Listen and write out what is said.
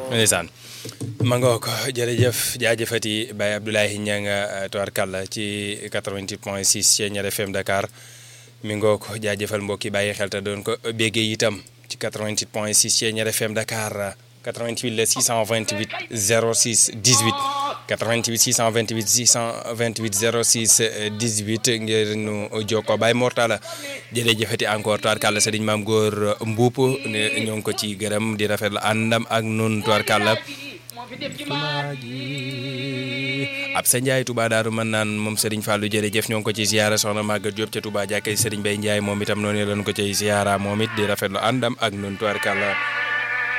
ndeysaan ma ngoo ko jërëjëf jaajëfati Baye Abdoulaye Niang tubarkàlla ci 88 point 6 Thiéniere FM Dakar mi ngoo ko jaajëfal mbokki bàyyi xel te doon ko béggee itam ci 88 point 6 Thiéniere FM Dakar 88 la 628 06 18 88 628 628 06 18 ngir nu jokkoo Baye Mortala jërëjëfati encore tubarkàlla sëriñ maam góor mbuup ne ñoo ngi ko ci gërëm di rafetlu àndam ak nun tubarkàlla ab sa Ndiaye Touba Daaru mën naan moom Serigne Fallou jërëjëf ñoo ngi ko ci ziyaara soxna Maguette Diop ca Touba jàkkay Serigne Baye Ndiaye moom itam noonu lañ ko ciy ziyaara moom it di rafetlu àndam ak nun tubarkàlla